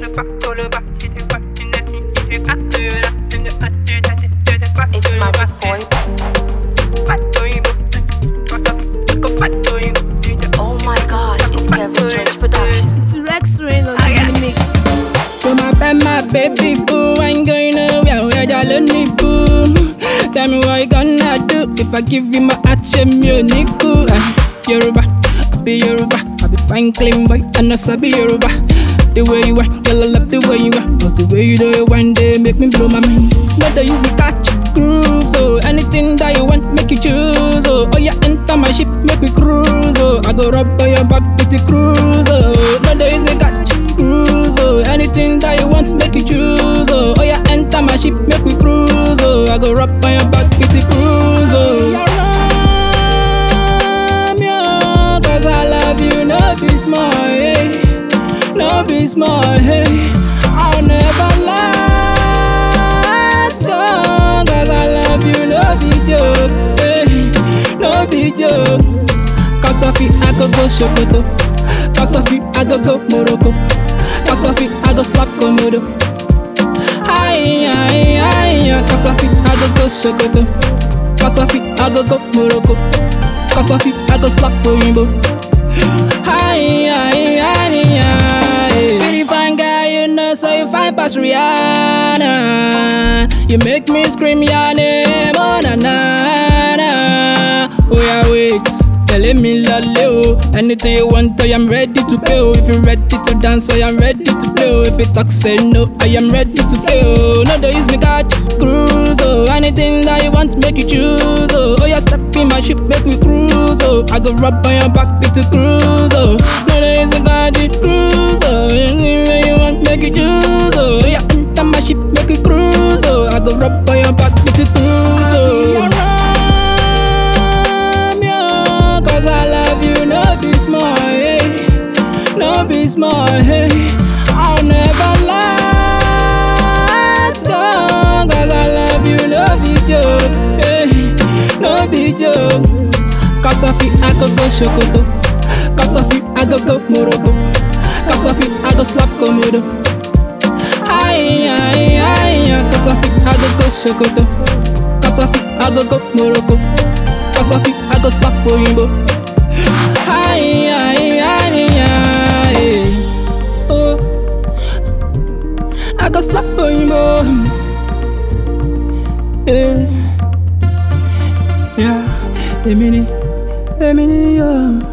It's Magic Boy. Oh my gosh, it's Kevin Drench Production. It's Rex Rain on the mix. You're my bad, my baby boo. I ain't going nowhere. Where you let me boo. Tell me what you gonna do if I give you my action music. Yoruba, I be Yoruba. I be fine, clean boy. I know I be Yoruba. The way you are, girl, I love the way you are. Cause the way you do it one day make me blow my mind. Not to use me catch groove. So anything that you want, make you choose. Oh, oh yeah, enter my ship, make we cruise. Oh, I go rub on your back with the cruise. Oh, not to use me catch cruise. Oh, anything that you want, make you choose. Oh, oh yeah, enter my ship, make we cruise. Oh, I go rub on your back with the cruise. Oh, Yaram, yeah, cause I love you, no be small, hey. No be small, hey. I'll never let go, cause I love you, no be joke, hey. No be joke. Cause of it, I go go Shokoto. Cause of it, I go go Morocco. Cause of it, I go slap Komodo. Hi, hi, hi, cause of it, I go go Shokoto. Cause of it, I go go Morocco. Cause of it, I go slap Oyinbo. Hi, hi, hi, hi. Pretty fine guy, you know, so you fine past Rihanna. You make me scream your name, oh na na na. Oh yeah, wait. Telling me lale oh Anything you want, I am ready to pay oh If you're ready to dance, I am ready to play oh If you talk, say no, I am ready to play oh No, they use me catch cruise oh Anything that you want, make you choose oh Oh yeah, step in my ship, make me cruise oh I go rub on your back with the cruise oh No, they use me catch cruise oh Anything that you want, make you choose oh Oh yeah, enter my ship, make you cruise oh I go rub on your back with the cruise oh Yaram, yeah, Cause I love you, no be small, hey. No be small, hey. I'll never let go. Cause I love you, no be joke, hey. No be joke. Cause of it, I go go Shokoto. Cause of it, I go go Morocco. Cause of it, I go slap Komodo. Hi, hi, hi, cause of it, I go go Shokoto. Cause of it, I go go Morocco. Cause of it, I go slap Oyinbo. Hi, hi, hi, hi. Oh, I go slap Oyinbo. Yeah, yeah, Emini, Emini, yeah.